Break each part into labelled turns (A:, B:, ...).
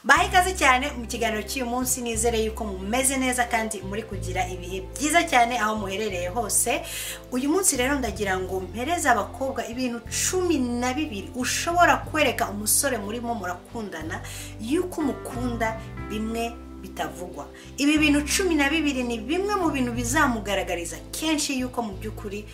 A: baha ikaze cyane mu kiganiro cy'uyu munsi nizere yuko mumeze neza kandi muri kugira ibihe byiza cyane aho muherereye hose uyu munsi rero ndagira ngo mpereze abakobwa ibintu cumi na bibiri ushobora kwereka umusore murimo murakundana yuko umukunda bimwe bitavugwa ibi bintu cumi na bibiri ni bimwe mu bintu bizamugaragariza kenshi yuko mu by'ukuri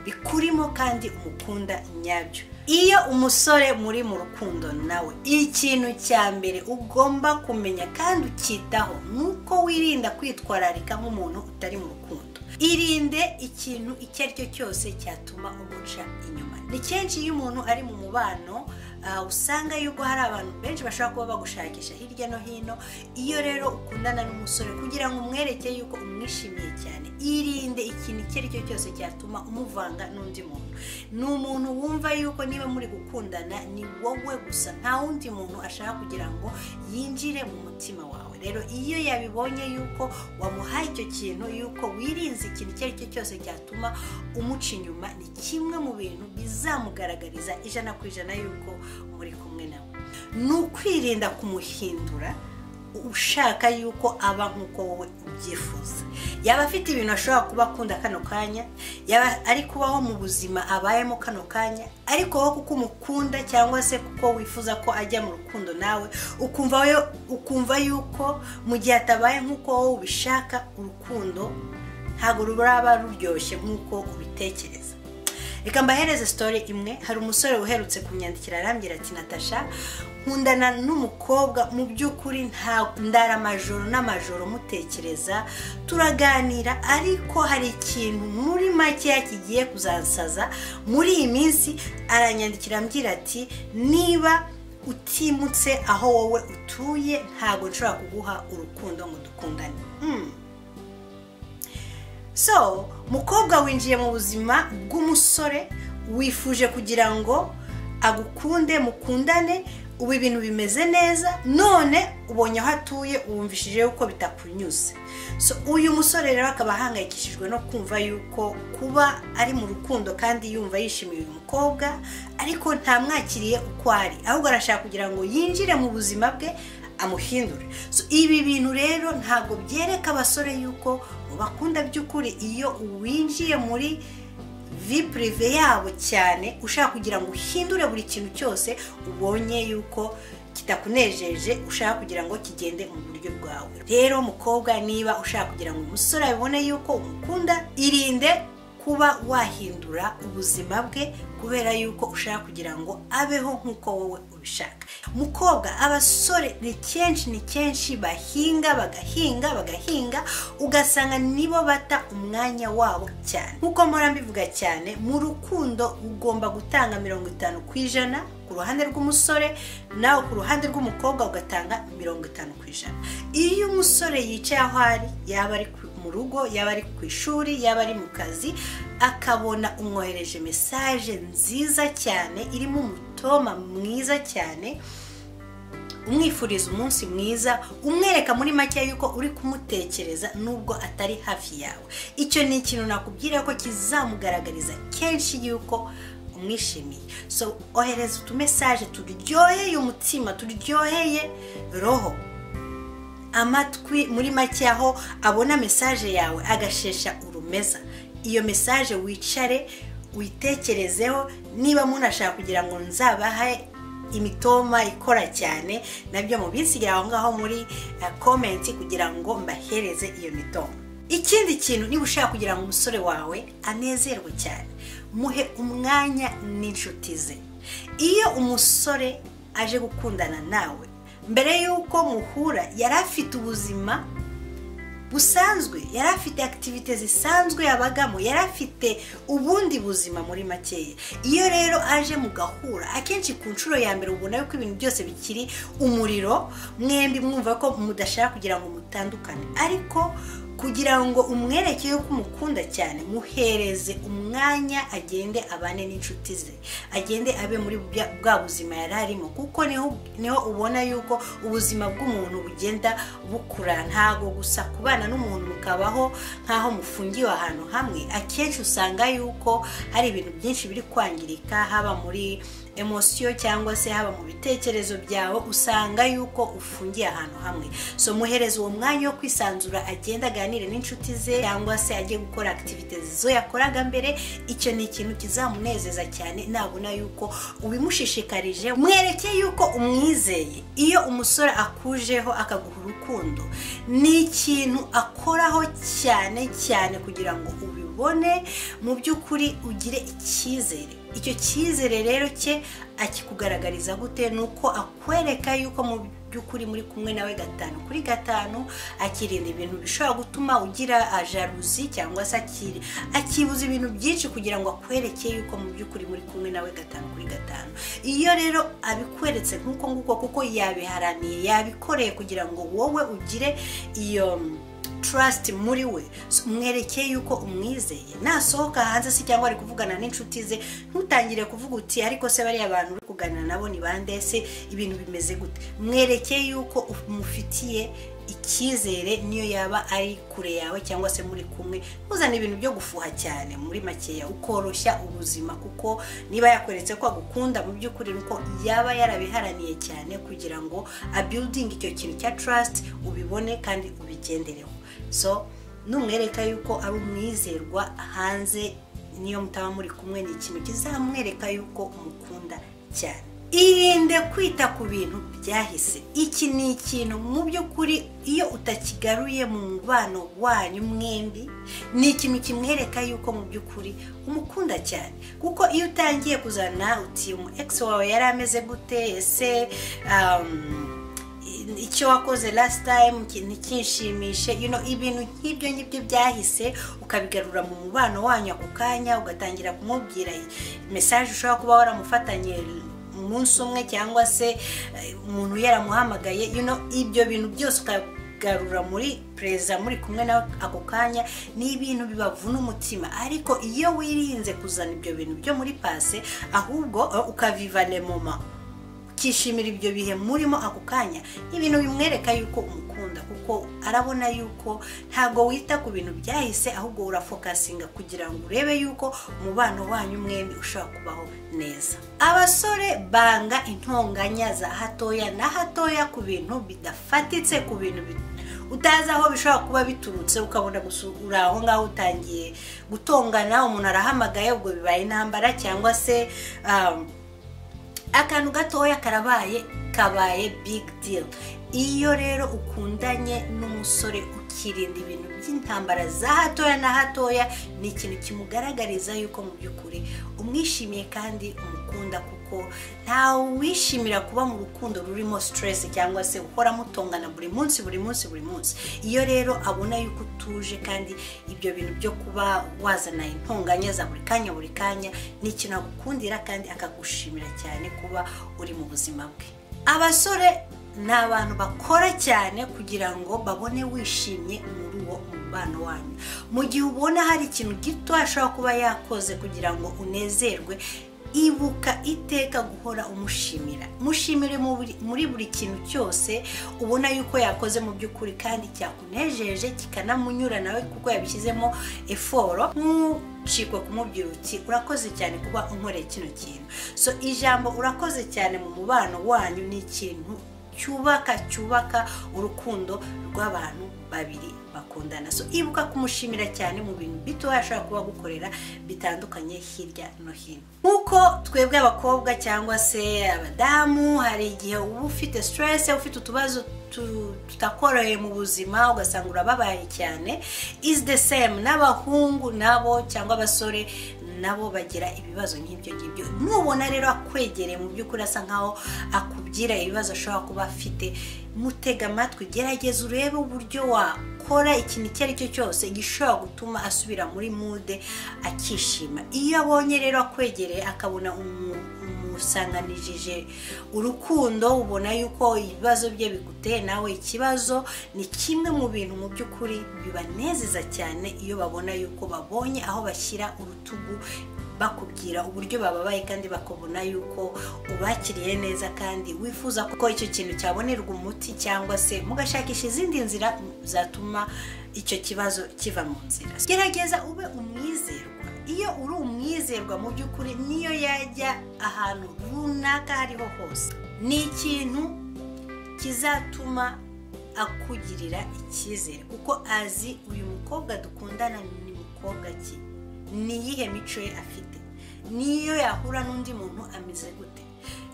A: bikurimo kandi umukunda nyabyo iyo umusore muri mu rukundo nawe ikintu cya mbere ugomba kumenya kandi ukitaho ni uko wirinda kwitwararika nk'umuntu utari mu rukundo irinde ikintu icyo ari cyo cyose cyatuma umuca inyuma ni kenshi iyo umuntu ari mu mubano usanga yuko hari abantu benshi bashobora kuba bagushakisha hirya no hino iyo rero ukundana n'umusore kugira ngo umwereke yuko umwishimiye cyane irinde ikintu icyo ari cyo cyose cyatuma umuvanga n'undi muntu ni umuntu wumva yuko niba muri gukundana ni wowe gusa nta wundi muntu ashaka kugira ngo yinjire mu mutima wawe rero iyo yabibonye yuko wamuhaye icyo kintu yuko wirinze ikintu icyo ari cyo cyose cyatuma umuca inyuma ni kimwe mu bintu bizamugaragariza ijana ku ijana yuko muri kumwe nawe ni ukwirinda kumuhindura ushaka yuko aba nk'uko wowe ubyifuza yaba afite ibintu ashobora kuba akunda kano kanya yaba ari kubaho mu buzima abayemo kano kanya ariko wowe kuko umukunda cyangwa se kuko wifuza ko ajya mu rukundo nawe ukumva ukumva yuko mu gihe atabaye nk'uko wowe ubishaka urukundo ntabwo ruraba ruryoshye nk'uko ubitekereza reka mbahereze sitori imwe hari umusore uherutse kumyandikira arambwira ati natasha nkundana n'umukobwa mu by'ukuri ndara amajoro n'amajoro mutekereza turaganira ariko hari ikintu muri makeya kigiye kuzasaza muri iyi minsi aranyandikira ambwira ati niba utimutse aho wowe utuye ntabwo nshobora kuguha urukundo ngo dukundane so mukobwa winjiye mu buzima bw'umusore wifuje kugira ngo agukunde mukundane ubu ibintu bimeze neza none ubonye aho atuye wumvishije yuko bitakunyuze so uyu musore rero akaba ahangayikishijwe no kumva yuko kuba ari mu rukundo kandi yumva yishimiye uyu mukobwa ariko ntamwakiriye uko ari ahubwo arashaka kugira ngo yinjire mu buzima bwe amuhindure ibi bintu rero ntabwo byereka abasore yuko bakunda by'ukuri iyo winjiye muri purive yabo cyane ushaka kugira ngo uhindure buri kintu cyose ubonye yuko kitakunejeje ushaka kugira ngo kigende mu buryo bwawe rero mukobwa niba ushaka kugira ngo umusore abibone yuko umukunda irinde kuba wahindura ubuzima bwe kubera yuko ushaka kugira ngo abeho nk'uko wowe ubishaka mukobwa abasore ni kenshi ni kenshi bahinga bagahinga bagahinga ugasanga nibo bata umwanya wabo cyane nk'uko mpora mbivuga cyane mu rukundo ugomba gutanga mirongo itanu ku ijana ku ruhande rw'umusore nawe ku ruhande rw'umukobwa ugatanga mirongo itanu ku ijana iyo umusore yicaye aho ari yaba ari mu rugo yaba ari ku ishuri yaba ari mu kazi akabona umwohereje mesaje nziza cyane irimo umutoma mwiza cyane umwifuriza umunsi mwiza umwereka muri make yuko uri kumutekereza nubwo atari hafi yawe icyo ni ikintu nakubwira ko kizamugaragariza kenshi yuko umwishimiye so ohereza utumesaje turyoheye umutima turyoheye roho amatwi muri make aho abona mesaje yawe agashesha urumeza iyo mesaje wicare witekerezeho niba munashaka kugira ngo nzabahe imitoma ikora cyane nabyo mubisigire aho ngaho muri komenti kugira ngo mbahereze iyo mitoma ikindi kintu niba ushaka kugira ngo umusore wawe anezerwe cyane muhe umwanya n'inshuti ze iyo umusore aje gukundana nawe mbere y'uko muhura yari afite ubuzima busanzwe yari afite akitivite zisanzwe yabagamo yari afite ubundi buzima muri makeya iyo rero aje mugahura akenshi ku nshuro ya mbere ubona yuko ibintu byose bikiri umuriro mwembi mwumva ko mudashaka kugira ngo mutandukane ariko kugira ngo umwereke yuko umukunda cyane muhereze umwanya agende abane n'inshuti ze agende abe muri bwa buzima yari arimo kuko niho ubona yuko ubuzima bw'umuntu bugenda bukura ntabwo gusa kubana n'umuntu mukabaho nk'aho mufungiwe ahantu hamwe akenshi usanga yuko hari ibintu byinshi biri kwangirika haba muri emosiyo cyangwa se haba mu bitekerezo byawe usanga yuko ufungiye ahantu hamwe so muhereza uwo mwanya wo kwisanzura agenda aganire n'inshuti ze cyangwa se ajye gukora akitivite zo yakoraga mbere icyo ni ikintu kizamunezeza cyane nabona yuko ubimushishikarije mwereke yuko umwizeye iyo umusore akujeho akaguha urukundo ni ikintu akoraho cyane cyane kugira ngo ubibone mu by'ukuri ugire icyizere icyo cyizere rero cye akikugaragariza gute ni uko akwereka yuko mu by'ukuri muri kumwe nawe gatanu kuri gatanu akirinda ibintu bishobora gutuma ugira jaruzi cyangwa se akibuza ibintu byinshi kugira ngo akwereke yuko mu by'ukuri muri kumwe nawe gatanu kuri gatanu iyo rero abikweretse nk'uko nguko kuko yabiharaniye yabikoreye kugira ngo wowe ugire iyo trust muri we mwerekeye yuko umwizeye nasohoka hanze se cyangwa ari kuvugana n'inshuti ze ntutangire kuvuga uti ariko se bariya bantu uri kuganira nabo ni bande se ibintu bimeze gute mwerekeye yuko umufitiye icyizere niyo yaba ari kure yawe cyangwa se muri kumwe ntuzane ibintu byo gufuha cyane muri makeya ukoroshya ubuzima kuko niba yakweretse ko agukunda mu by'ukuri nuko yaba yarabiharaniye cyane kugira ngo abiyudinge icyo kintu cya trust ubibone kandi ubigendereho so numwereka yuko ari umwizerwa hanze niyo mutaba muri kumwe ni ikintu kizamwereka yuko umukunda cyane irinde kwita ku bintu byahise iki ni ikintu mu by'ukuri iyo utakigaruye mu mubano wanyu mwembi ni ikintu kimwereka yuko mu by'ukuri umukunda cyane kuko iyo utangiye kuzana uti umu egisi wawe yari ameze gute ese icyo wakoze last time ntikinshimishe ibintu nk'ibyo ngibyo byahise ukabigarura mu mubano wanyu ako kanya ugatangira kumubwira mesaje ushobora kuba waramufatanye umunsi umwe cyangwa se umuntu yaramuhamagaye ibyo bintu byose ukabigarura muri perezida muri kumwe nawe ako kanya ni ibintu bibavuna umutima ariko iyo wirinze kuzana ibyo bintu byo muri pase ahubwo ukavivane moma ukishimira ibyo bihe murimo ako kanya ibintu bimwereka yuko umukunda kuko arabona yuko ntabwo wita ku bintu byahise ahubwo urafokasinga kugira ngo urebe yuko umubano wanyu mwembi ushobora kubaho neza abasore banga intonganya za hatoya na hatoya ku bintu bidafatitse ku bintu utazi aho bishobora kuba biturutse ukabona gusa uri aho ngaho utangiye gutongana umuntu arahamagaye ubwo bibaye intambara cyangwa se akantu gatoya karabaye kabaye big deal iyo rero ukundanye n'umusore ukirinda ibintu by'intambara za hatoya na hatoya ni ikintu kimugaragariza yuko mu by'ukuri umwishimiye kandi umukunda kuko ntawe wishimira kuba mu rukundo rurimo stress cyangwa se uhora mutongana buri munsi buri munsi buri munsi iyo rero abona yuko utuje kandi ibyo bintu byo kuba wazana intonganya za buri kanya buri kanya ni ikintu agukundira kandi akagushimira cyane kuba uri mu buzima bwe abasore ni abantu bakora cyane kugira ngo babone wishimye muri uwo mubano wanyu mu gihe ubona hari ikintu gito ashobora kuba yakoze kugira ngo unezerwe ibuka iteka guhora umushimira mushimire muri buri kintu cyose ubona yuko yakoze mu by'ukuri kandi cyakunejeje kikanamunyura nawe kuko yabishyizemo eforo ntucikwe kumubwira uti urakoze cyane kuba unkoreye kino kintu so ijambo urakoze cyane mu mubano wanyu ni ikintu cyubaka cyubaka urukundo rw'abantu babiri bakundana so ibuka kumushimira cyane mu bintu bito ashobora kuba gukorera bitandukanye hirya no hino nk'uko twebwe abakobwa cyangwa se abadamu hari igihe uba ufite siteresi ufite utubazo tutakoroheye mu buzima ugasanga urababaye cyane izi de semu n'abahungu nabo cyangwa abasore nabo bagira ibibazo nk'ibyo ngibyo nubona rero akwegereye mu by'ukuri asa nkaho akubwira ibibazo ashobora kuba afite mutega amatwi gerageza urebe uburyo wakora ikintu icyo ari cyo cyose gishobora gutuma asubira muri mude akishima iyo abonye rero akwegereye akabona umusanganijije urukundo ubona yuko ibibazo bye biguteye nawe ikibazo ni kimwe mu bintu mu by'ukuri bibanezeza cyane iyo babona yuko babonye aho bashyira urutugu bakubwira uburyo bababaye kandi bakabona yuko ubakiriye neza kandi wifuza ko icyo kintu cyabonerwa umuti cyangwa se mugashakisha izindi nzira zatuma icyo kibazo kiva mu nzira gerageza ube umwizerwa iyo uri umwizerwa mu by'ukuri niyo yajya ahantu runaka hariho hose ni ikintu kizatuma akugirira icyizere kuko azi uyu mukobwa dukundana ni mukobwa ki niyihe mico ye afite niyo yahura n'undi muntu ameze gute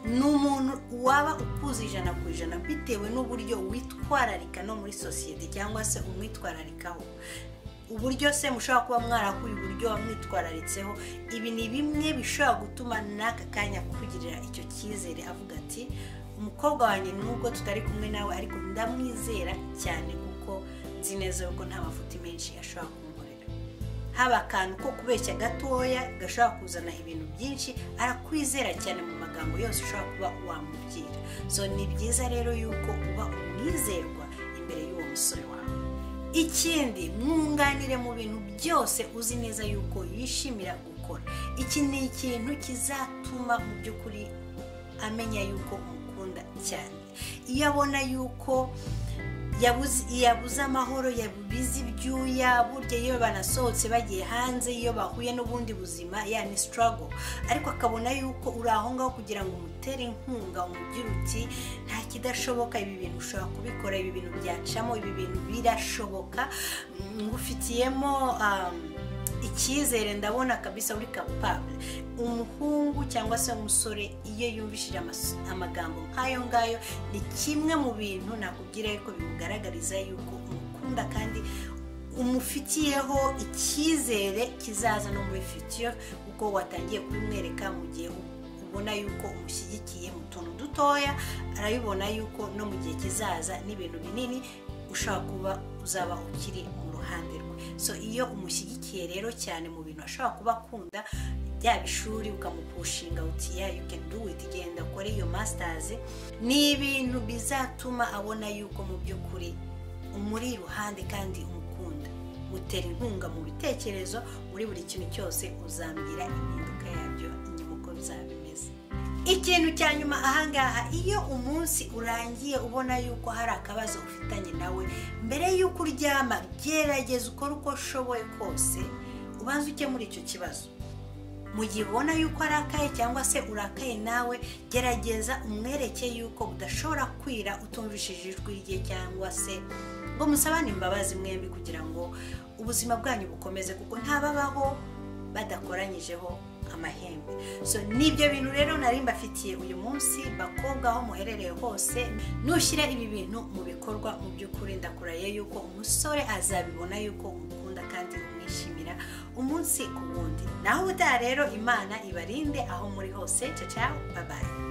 A: ni umuntu waba ukuze ijana ku ijana bitewe n'uburyo witwararika no muri sosiyete cyangwa se umwitwararikaho uburyo se mushobora kuba mwarakuye uburyo wamwitwararitseho ibi ni bimwe bishobora gutuma n'aka kanya kukugirira icyo cyizere avuga ati umukobwa wanjye nubwo tutari kumwe nawe ariko ndamwizera cyane kuko nzi neza yuko nta mafuti menshi ashobora kumukorera haba akantu ko kubeshya gatoya gashobora kuzana ibintu byinshi arakwizera cyane mu magambo yose ushobora kuba wamubwira so ni byiza rero yuko uba umwizerwa imbere y'uwo musore wawe ikindi mwunganire mu bintu byose uzi neza yuko yishimira gukora iki ni ikintu kizatuma mu by'ukuri amenya yuko umukunda cyane iyo abona yuko yabuze amahoro yabubize ibyuya burya iyo banasohotse bagiye hanze iyo bahuye n'ubundi buzima ya ni sitarago ariko akabona yuko uri aho ngaho kugira ngo umutere inkunga umubwire uti nta kidashoboka ibi bintu ushobora kubikora ibi bintu byacamo ibi bintu birashoboka ngufitiyemo icyizere ndabona kabisa uri kapabure umuhungu cyangwa se umusore iyo yumvishije amagambo nk'ayo ngayo ni kimwe mu bintu nakubwira yuko bimugaragariza yuko umukunda kandi umufitiyeho icyizere kizaza no muri fitiyo kuko watangiye kubimwereka mu gihe ubona yuko umushyigikiye mu tuntu dutoya arabibona yuko no mu gihe kizaza n'ibintu binini ushobora kuba uzaba ukiri mu ruhande rwe so iyo umushyigikiye rero cyane mu bintu ashobora kuba akunda byaba ishuri ukamupushinga uti ya you can do it genda ukore iyo masitazi ni ibintu bizatuma abona yuko mu by'ukuri umuri iruhande kandi umukunda mutera inkunga mu bitekerezo muri buri kintu cyose uzambwira impinduka yabyo inyuma uko bizaba bimeze ikintu cya nyuma ahangaha iyo umunsi urangiye ubona yuko hari akabazo ufitanye nawe mbere y'uko uryama gerageza ukore uko ushoboye kose ubanze ukemura icyo kibazo mu gihe ubona yuko arakaye cyangwa se urakaye nawe gerageza umwereke yuko udashobora kwira utumvishije ijwi rye cyangwa se ngo musabane imbabazi mwembi kugira ngo ubuzima bwanyu bukomeze kuko ntababaho badakoranyijeho amahembe so nibyo bintu rero nari mbafitiye uyu munsi bakobwa aho muherereye hose nushyira ibi bintu mu bikorwa mu by'ukuri ndakuraye yuko umusore azabibona yuko umukunda kandi umwishimira umunsi ku wundi naho ubutaha rero imana ibarinde aho muri hose caca babaye